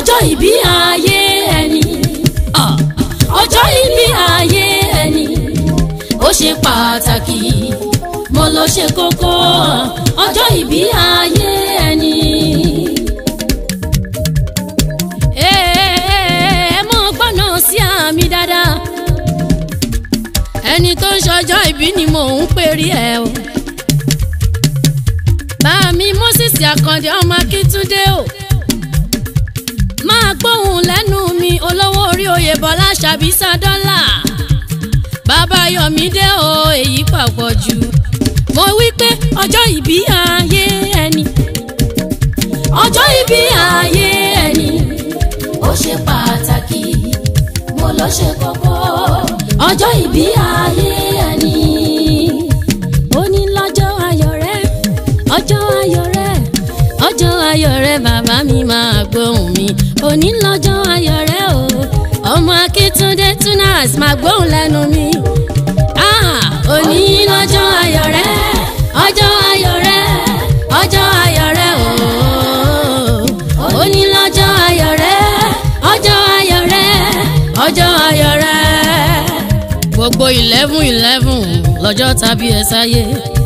ọjọ́ ìbí ayé ẹni Ah, ọjọ́ ìbí ayé ẹni ó ṣe pàtàkì mo ló ṣe kókó ọjọ́ ìbí ayé ẹni. ẹ ẹ mọ gbọ́nà sí àmì dáadáa ẹni tó ń ṣọjọ́ ìbí ni mò ń pèrè ẹ o bá mi moses àkàndé ọmọ akíntúndé o máa gbóhùn lẹ́nu mi olówó orí oyè bọ́lá ṣàbísà dọ́là bàbá yọ̀mídé o èyí pàpọ̀ jù mo wí pé ọjọ́ ìbí ayé ẹni ọjọ́ ìbí ayé ẹni ó ṣe pàtàkì mo lọ ṣe kókó ọjọ́ ìbí ayé ẹni ó ní lọ́jọ́ ayọ̀ rẹ ọjọ́ ayọ̀ rẹ ọjọ́ ayọ̀ rẹ bàbá mi máa gbóhùn mi òní lọ́jọ́ ayọ̀ rẹ o ọmọ akíntúndé tunas máa gbóhùn lẹ́nu mi Ah, òní lọ́jọ́ ayọ̀ rẹ ọjọ́ ayọ̀ rẹ ọjọ́ ayọ̀ rẹ o òní lọ́jọ́ ayọ̀ rẹ ọjọ́ ayọ̀ rẹ ọjọ́ ayọ̀ rẹ. gbogbo eleven eleven lọ́jọ́ tàbí ẹ sáyé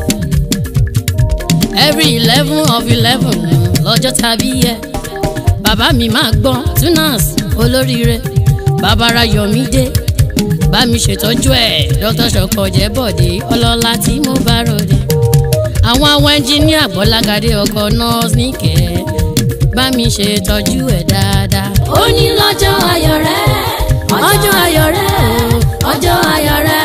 every eleven of eleven lọ́jọ́ tàbí ẹ bàbá mi máa gbọ́ tunas olóríire bàbára yọ̀mídé bá mi ṣètọ́jú ẹ̀ dr ṣọkọ̀jẹ́ bọ̀dé ọlọ́lá tí mo bá ròde àwọn àwọn ẹnjíníà bọ́lágadé ọkọ̀ nọ́ọ̀sì nìkẹ́ bá mi ṣètọ́jú ẹ̀ dáadáa. ó ní lọ́jọ́ ayọ̀ rẹ ọjọ́ ayọ̀ rẹ o ọjọ́ ayọ̀ rẹ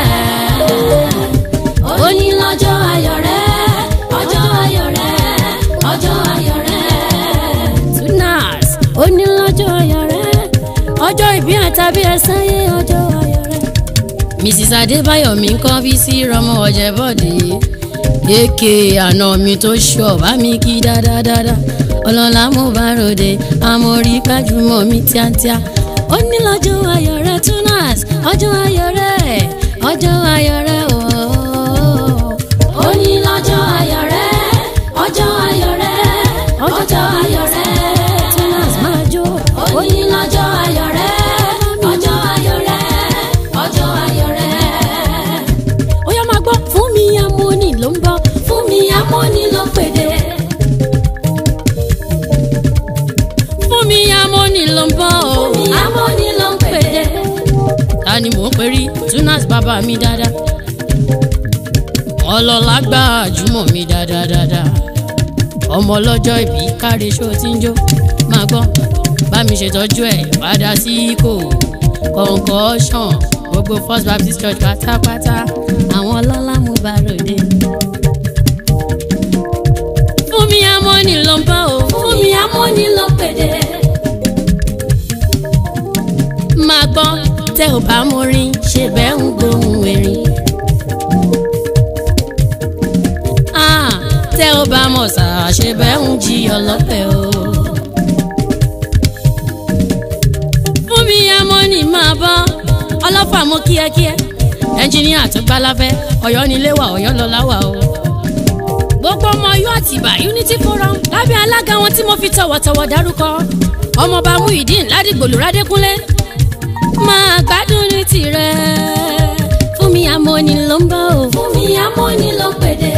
ó ní lọ́jọ́ ayọ̀ rẹ ọjọ́ ayọ̀ rẹ ọjọ́ ayọ̀ rẹ. tunas ó ní lọ́jọ́ ayọ̀ rẹ ọjọ́ ìbí àtàbí ẹ̀sán yé ọjọ́ ayọ̀ rẹ. mrs adébáyọ̀ mi ń kọ́ bí sí rọmọ ọ̀jẹ̀bọ̀dé èké àná mi tó ṣọ bá mi kí dáadáa ọlọ́lá mo bá ròde àmórí gbajúmọ̀ mi tíátíá ó ní lọ́jọ́ ayọ̀ rẹ tunas ọjọ́ ayọ̀ rẹ ọjọ́ ayọ̀ rẹ ooo. ó ní lọ́jọ́ ayọ̀ rẹ ọjọ́ ayọ̀ rẹ ọjọ́ ayọ̀ rẹ tunas máa jó. ó ní lọ́jọ́ ayọ̀ rẹ ọjọ́ ayọ̀ rẹ ọjọ́ ayọ̀ rẹ. ó yá máa gbọ́ fún mi amóni ló ń bọ̀ fún mi amóni ló pèdè. fún mi amóni ló ń bọ̀ o. fún mi amóni ló ń pèdè. ta ni mò ń perí tunas bàbá mi dáadáa ọlọ́lá gbà àjùmọ̀ mi dáadáa ọmọ ọlọ́jọ́ ìbí káre ṣó tí ń jó máa gbọ́ bá mi ṣètọ́jú ẹ̀ padà sí kò concussion gbogbo first baptist church pátápátá àwọn ọlọ́lá mú bá ròde. fún mi amóni ló ń bọ̀ o fún mi amóni ló pèdè. máa gbọ́ tẹ ò bá mú rin ṣe bẹ́ẹ̀ ń gbóhùn erin. Ah, tẹ ò bá mọ̀ sá ṣe bẹ́ẹ̀ ń jí ọlọ́pẹ́ o. fún mi amóni máa bọ́ ọlọ́fà mú kíákíá ẹnjìníà tó gbá lábẹ́ ọ̀yọ́ nílé wa ọ̀yọ́ lọ́la wà o. gbogbo ọmọ Ọ̀yọ́ Àtìbà Unity Forum lábẹ́ alága wọn tí mo fi tọ̀wọ̀tọ̀wọ̀ dárúkọ ọmọọba Muideen Ládìgbòlù Rádékúnlé máa gbádùn ní tirẹ̀ fún mi amóni ló ń bọ̀ o. fún mi amóni ló ń pèdè.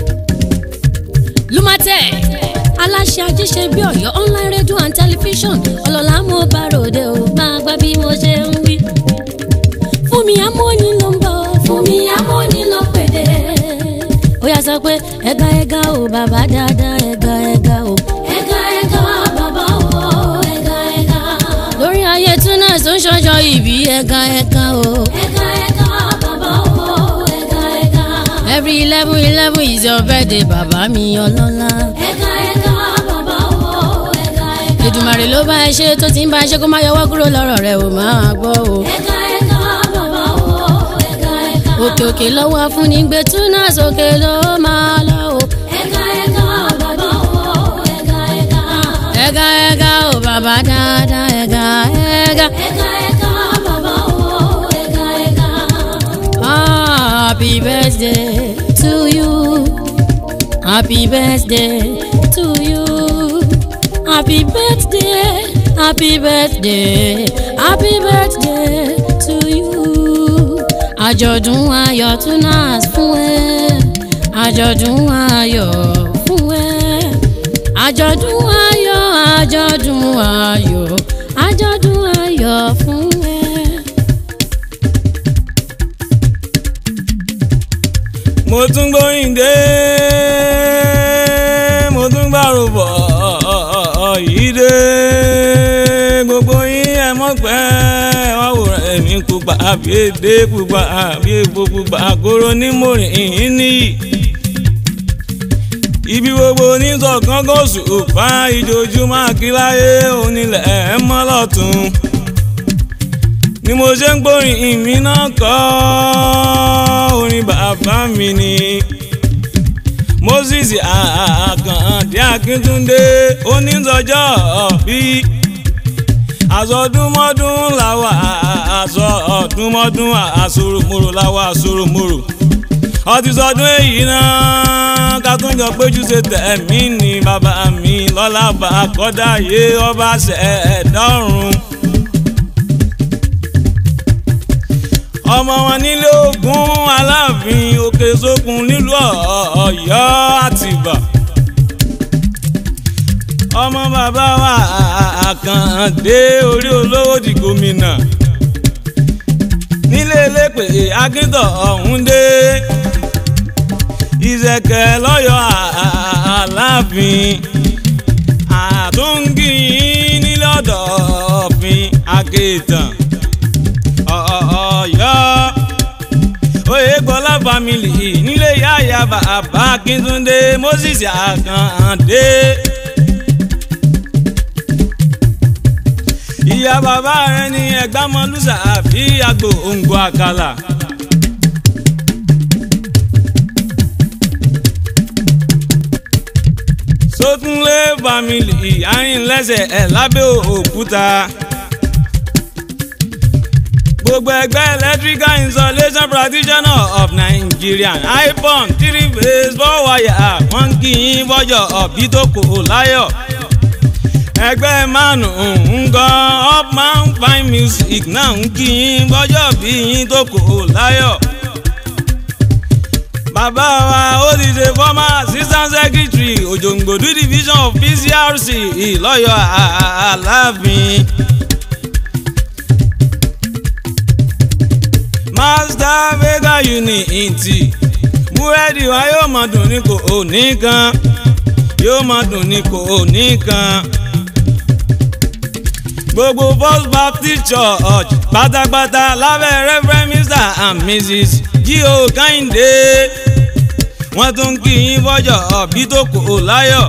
lumatek aláṣẹ ajíṣe bí Ọ̀yọ́ online radio and television ọlọ́lá mo bá ròde o máa gbá bí mo ṣe ń wí. fún mi amóni ló ń bọ̀ fún mi amóni ló ń pèdè. ó yá sọ pé ẹ̀gá ẹ̀gá o bàbá dáadáa ẹ̀gá ẹ̀gá o. ẹ̀gá ẹ̀gá bàbá o ẹ̀gá ẹ̀gá. lórí ayé túnà tó ń ṣọjọ́ ìbí ẹ̀gá ẹ̀gá o. ẹ̀gá ẹ̀gá bàbá o ẹ̀gá ẹ̀gá. every eleven eleven is your birthday bàbá mi ọlọ́lá. ẹ̀gá ẹ̀gá bàbá o ẹ̀gá ẹ̀gá. Èdùmàrè ló bá ẹ ṣe tó ti ń bá ẹ ṣe kó má yọwọ́ kúrò lọ́rọ̀ rẹ ò máa gbọ́ o. ẹ̀gá ẹ̀gá bàbá o ẹ̀gá ẹ̀gá. òkè òkè lọ́wọ́ afúnni gbé túnà sókè ló máa lọ o. ẹ̀gá ẹ̀gá bàbá o ẹ̀gá ẹ̀gá. ẹ̀gá ẹ̀gá o bàbá dáadáa ẹ̀gá ẹ̀gá. ẹ̀gá ẹ̀gá bàbá o ẹ̀gá ẹ̀gá. Happy birthday to you. Happy birthday to you. Happy birthday happy birthday happy birthday to you àjọ̀dún ayọ̀ tunas fún ẹ àjọ̀dún ayọ̀ fún ẹ àjọ̀dún ayọ̀ àjọ̀dún ayọ̀ àjọ̀dún ayọ̀ fún ẹ. mo tún gbóyìn dé mo tún gbàrò bọ̀ yìí dé gbogbo yín ẹ mọ̀ pé wá wòrán ẹ̀mí pupa àbí èdè pupa àbí èpo pupa àkóró ní mòrìn ìhín níyì ibi gbogbo onítọ̀kan kò sùpá ìjojúmọ́ àkíláyé onílẹ̀ ẹ̀ mọ́ lọ́tún ni mo ṣe ń gbórin ìmí náà kọ́ orin bàbá mi ni Moses Àkàndé Akíntúndé onítọ́jọ́ bí àsọdúnmọ́dún làwà àsọdúnmọ́dún àsoròmòrò làwà àsoròmòrò ọtí sọdún èyí náà ká tún jọ péjú ṣe tẹ̀mí ni bàbá mi lọ́lá bá kọ́dá yé ọba ṣẹ̀ẹ́dọ́rùn. ọmọ wọn nílé Ògùn Aláàfin Òkè Sókun nílùú Ọ̀yọ́ Àtìbà ọmọ bàbá wa Àkàndé orí olówó di gómìnà nílé elépè akíntọ̀ ọ̀hún dé ìṣẹ̀kẹ̀ lọ́yọ̀ Aláàfin àtúngì nílé ọ̀dọ̀ ọ̀fin akéètàn ọ̀yọ́ oyègbọ́lá family nílé yáyà bàbá akíntúndé moses àkàndé. ìyá bàbá rẹ ní ẹgbàmọlúsà àfi àgbò òǹgbò àkàlà. sótúnlé family arìnlẹ́sẹ̀ ẹ̀ lábẹ́ òkúta gbogbo ẹgbẹ́ electrical installation practitioner of Nigeria ipon three phase four wire wọ́n ń kí yín fọ́jọ́ ọ̀bí tó kò láyọ̀ ẹgbẹ́ márùn-ún gan upman fine music náà ń kí yín fọ́jọ́ bí yín tó kò láyọ̀ bàbá wa ó ti ṣe former assistant secretary òjòǹgbòdú division of PCRC ìlọ́yọ̀ Aláàfin. master vega unity búrẹ́dì wa yóò máa dùn ní kò ní kan yóò máa dùn ní kò ní kan gbogbo first baptist church pátápátá lábẹ́ reverend mr and mrs G.O. Kẹ́hìndé wọ́n tún kí yín fọ́jọ́ ọ̀bí tó kò láyọ̀.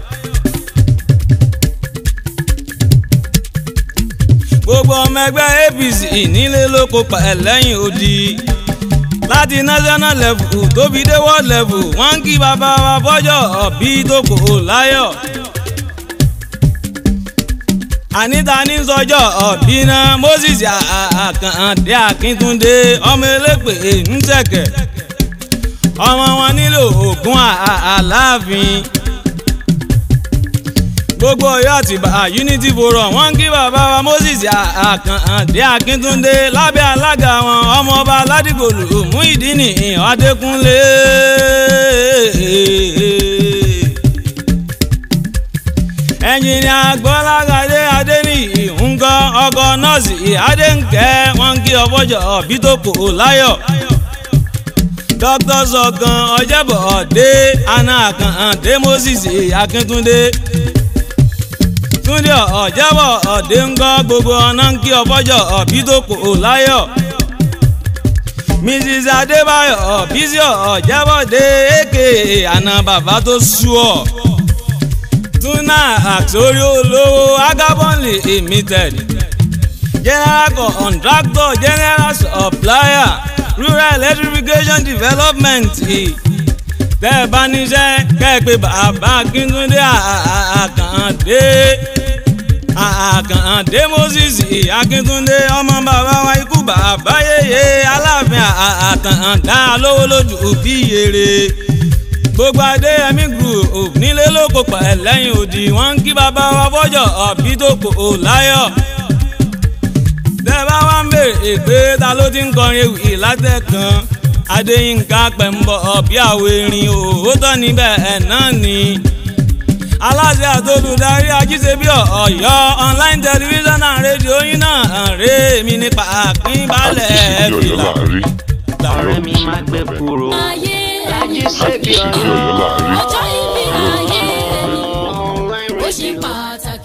gbogbo ọmọ ẹgbẹ́ APC nílé lóko pẹ̀lẹ́yìn odi láti national level tó fi dé world level wọ́n ń kí bàbá wa fọ́jọ́ ọ̀bí tó kò láyọ̀. àníta ní sọjọ́ ọ̀bí náà Moses Àkàndé Akíntúndé ọmọ elépè ń ṣẹ̀kẹ̀ ọmọ wọn nílò Ògùn Aláàfin gbogbo Ọ̀yọ́ Àtìbà unity forum wọ́n ń kí bàbá wa Moses Àkàndé Akíntúndé lábẹ́ alága wọn ọmọọba Ládìgbòlù Muyideen Adékúnlé. ẹnjìnìà Gbọ́lágadé Adéníyì ńkọ́ ọkọ̀ nọ́ọ̀sì Adéǹkẹ́ wọ́n ń kí ọbọ̀jọ̀ ọ̀bí tó kò láyọ̀ dr Ṣọ̀kan Ọ̀jẹ́bọ̀dé Anna Àkàndé Moses Akíntúndé túndé ọ̀jẹ́bọ̀ ọ̀dẹ ń gbọ́ gbogbo ọ̀nà ń kí ọ̀bọ́jọ́ ọ̀bí tó kò láyọ̀. mrs adébáyọ̀ bísí ọ̀jẹ́bọ̀dé èké àná bàbá tó sú ọ̀. túnà àtòrí olówó agabon limited general contractor general supplier rural electrification development tẹ́ ẹ bá níṣẹ́ kẹ́ ẹ pé bàbá Akíntúndé Àkàndé Àkàndé Moses Akíntúndé ọmọ bàbá wa ikú bàbá yèyé Aláàfin Àtàndá lówó lójú bí yèrè gbogbo Adéyẹmí group nílé lóko pẹ̀ lẹ́yìn òdì wọ́n ń kí bàbá wa fọ́jọ́ ọ̀bí tó kò ó láyọ̀. tẹ́ bá wá ń bèrè pé ta ló ti ń kọrin ewì látẹ̀kan adéyínká pẹ̀mbọ̀ ọ̀bí àwọ̀ erin òótọ́ níbẹ̀ ẹ̀ náà ni. aláṣẹ àtolùdarí ajíṣebí ọ̀yọ́ online television and radio yín náà rè mí nípa àpínbalẹ̀ àjíṣebí ọ̀yọ́ fìlà. láàrí ọ̀rẹ́ mi má gbé kúrò ayé Ajíṣebí àjíṣebí ọ̀yọ́ láàrí ọjọ́ ìbí ayé online ó ṣe pàtàkì.